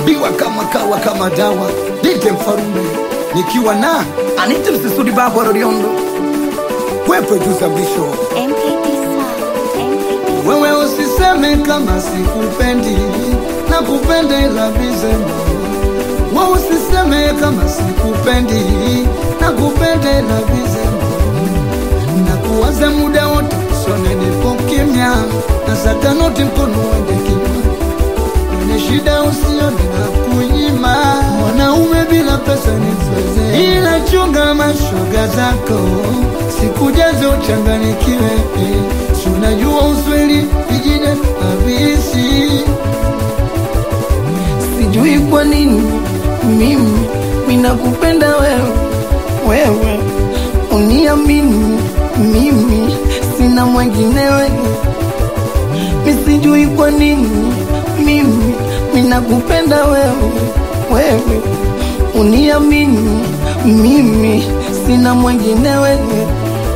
biwa kama kawa kama dawa dite mfarume nikiwa na anite msisudi babu aroriondo kwepe juza mlisho MKT Sound, MKT wewe usiseme kama sikupendi na kupenda ila vizema wewe usiseme kama sikupendi na kupenda ila vizema na kuwaza muda wote sone nipo kimya na satanoti mkono wende kinywa kwenye shida usione na kunyima mwanaume bila pesa ni mzee ila chunga mashoga zako sikujaze uchanganikiwe si unajua usweli vijine habisi sijui kwa nini mimi minakupenda wewe wewe uniamini mimi sina mwengine wewe misijui kwa nini mimi minakupenda wewe wewe uniamini mimi sina mwengine wewe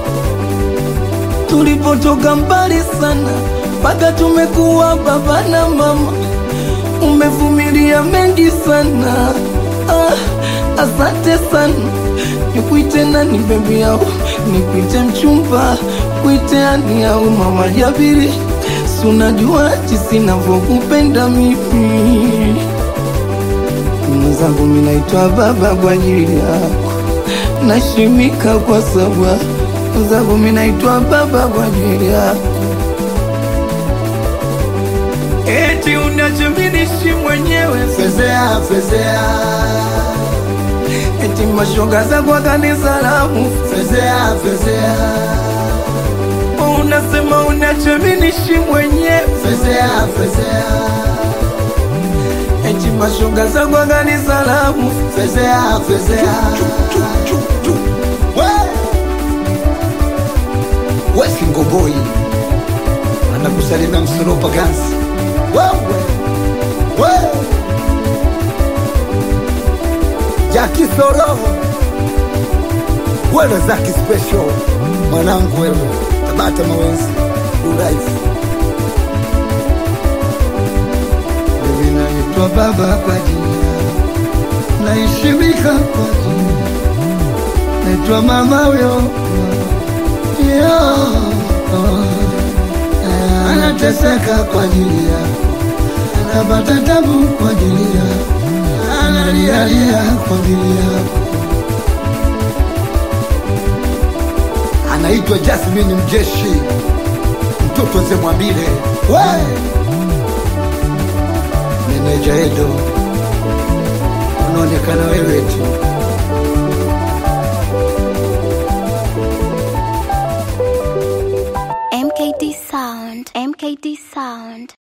tulipotoka mbali sana mpaka tumekuwa baba na mama umevumilia mengi sana ah, asante sana nikuite nani bebi yao nikuite mchumba kuite ani au mama jabiri sunajua jinsi navyokupenda mimi mwenzangu minaitwa baba kwa ajili yako nashimika kwa sababu mwenzangu minaitwa baba kwa ajili yako eti unachominishi mwenyewe fezea fezea eti mashoga za kwa kanisa lamu fezea fezea unasema unachominishi mwenyewe fezea fezea eti mashoga za kwa kanisa lamu fezea fezea wesi ngoboi anakusalimia msoropa gansi wewe we jaki soro wewe zaki special mwanangu wewe tabata mawenzi uraifu mimi naitwa baba kwa jina naheshimika kwa jina naitwa mama huyo yo anateseka kwa ajili yako anapata tabu kwa ajili yako analialia kwa ajili yako anaitwa Jasmine Mjeshi mtoto Zemwambile we meneja Edo unaonekana wewe tu MKT Sound, MKT Sound.